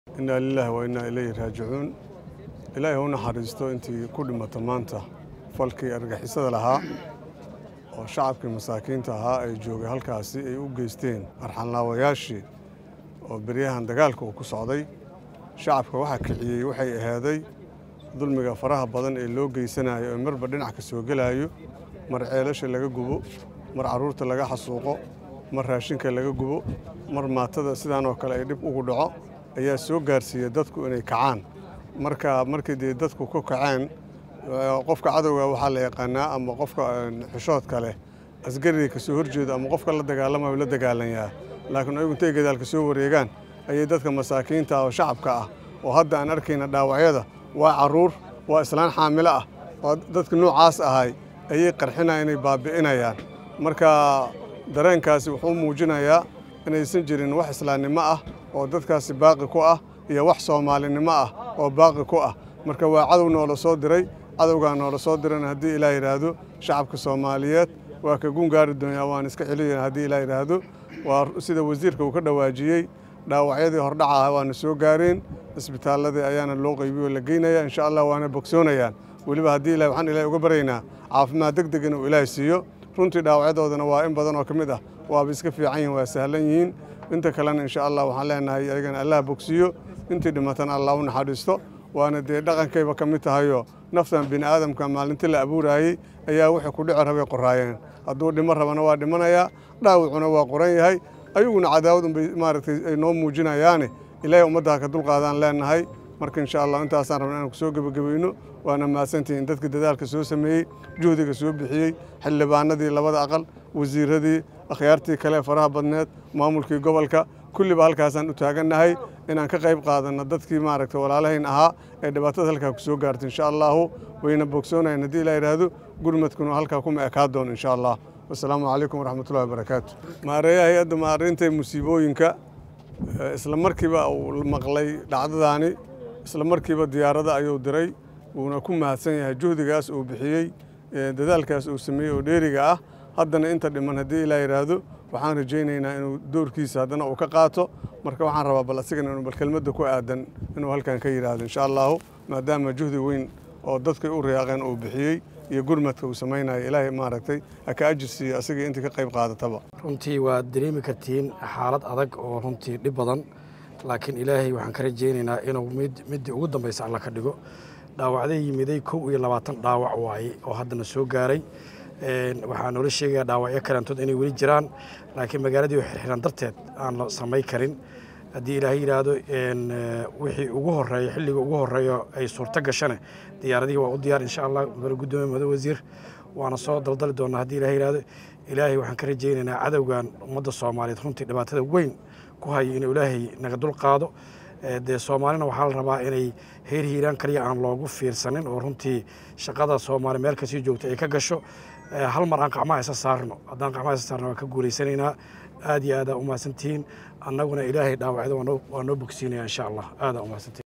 innaa lilaahi wa innaa ilayhi raajicuun ilaahay ha u naxariisto intii ku dhimata maanta falkii argixisada lahaa oo shacabkii masaakiinta ahaa ay joogay halkaasi ay u geysteen arxanlaawayaashii oo beryahan dagaalka uu ku socday shacabka waxaa kiciyey waxay ahaaday dulmiga faraha badan ee loo geysanayo ee marba dhinac ka soo gelaayo mar ceelasha laga gubo mar carruurta laga xasuuqo mar raashinka laga gubo mar maatada sidaan oo kale ay dhib ugu dhaco ayaa soo gaarsiiyey dadku inay kacaan marka markii dee dadku ku kaceen qofka cadowga waxaa la yaqaanaa ama qofka xishoodka leh asgariga ka soo horjeedo ama qofka la dagaalamayo la dagaalanyaa laakiin ayagu intay gadaalka soo wareegaan ayay dadka masaakiinta oo shacabka ah oo hadda aan arkayna dhaawacyada waa carruur waa islaan xaamilo ah oo dadka noocaas ahay ayay qarxinaya inay baabi'inayaan marka dareenkaasi wuxuu muujinayaa inaysan jirin wax islaamnimo ah oo dadkaasi baaqi ku ah iyo wax soomaalinimo ah oo baaqi ku ah marka waa cadow noola soo diray cadowgaa noola soo dirana haddii ilaa yidhaahdo shacabka soomaaliyeed waa ka gungaari doonyaa waan iska celiyana haddii ilaa yidhaahdo waa sida wasiirka uu ka dhawaajiyey dhaawacyadii hordhaca ah waana soo gaareen isbitaalladii ayaana loo qaybiyo la geynaya insha allah waana bogsoonayaan weliba haddii ilahi waxaan ilahi uga baryaynaa caafimaad deg deg inuu ilaahi siiyo runtii dhaawacyadoodana waa in badan oo ka mid ah waaba iska fiican yihin waa sahlan yihiin inta kalena insha allah waxaan leenahay ayagana allah bogsiiyo intii dhimatana allah u naxariisto waana dee dhaqankayba ka mid tahayo naftan bini aadamka maalintii la abuuraayey ayaa wixii ku dhici rabay qoraayeen hadduu dhimo rabana waa dhimanayaa dhaawacuna waa qoran yahay ayaguna cadaawad unbay maaragtay ay noo muujinayaane ilaahay ummadda ha ka dulqaadaan leenahay marka insha allah intaasaan rabna inaan ku soo gebagabayno waana mahadsantihiin dadka dadaalka soo sameeyey juhdiga soo bixiyey xildhibaanadii labada aqal wasiiradii akhyaartii kale faraha badneed maamulkii gobolka kulliba halkaasaan u taagannahay inaan ka qayb qaadanno dadkii maaragtay walaalahayn ahaa ee dhibaatada halkaa ku soo gaartay insha allahu wayna bogsoonayan haddii ilaa yidhaahdo gurmadkuna halkaa kuma ekaa doono insha allah wasalaamu calaykum waraxmatullahi wabarakaatu maareeyaha hay-adda maarintay musiibooyinka isla markiiba uu maqlay dhacdadaani isla markiiba diyaarada ayuu diray wuuna ku mahadsan yahay juhdigaas uu bixiyey dadaalkaas uu sameeyey oo dheeriga ah haddana inta dhiman haddii ilaa yidhaahdo waxaan rajaynaynaa inuu doorkiisa haddana uu ka qaato marka waxaan rabaa bal asigana inuu bal kelmadda ku aadan inuu halkan ka yidhaahdo insha allahu maadaama juhdi weyn oo dadkay u riyaaqeen uu bixiyey iyo gurmadka uu samaynayo ilaahay maaragtay ha ka ajir siiyo asigii intii ka qayb qaadataba runtii waad dareemi kartiin xaalad adag oo runtii dhib badan laakiin ilaahay waxaan ka rajaynaynaa inuu middii ugu dambaysa alla ka dhigo dhaawacda yimiday kow iyo labaatan dhaawac waaye oo haddana soo gaaray waxaa noola sheegaya dhaawacyo kalantood inay weli jiraan laakiin magaaladii oo xirxiran darteed aan la samay karin haddii ilaahay yidhaahdo wixii ugu horeeya xilliga ugu horeeyo ay suurto gashane diyaaradihii waa u diyaar insha allah madax guddoomiye madax wasiir waana soo daldali doonaa haddii ilahay yidhaahdo ilaahay waxaan ka rajaynaynaa cadowgan ummadda soomaaliyeed runtii dhibaatada weyn ku hayo inuu ilaahay naga dul qaado dee soomaalina waxaa la rabaa inay heer hiiraan kaliya aan loogu fiirsanin oo runtii shaqada soomaali meel kasii joogta ay ka gasho hal mar aan qacmaha isa saarno haddaan qacmaha isa saarno waan ka guulaysanaynaa aad iyo aadaa u mahadsantihiin annaguna ilaahay dhaawacyada waa noo bogsiinaya insha allah aadaa u mahadsantihin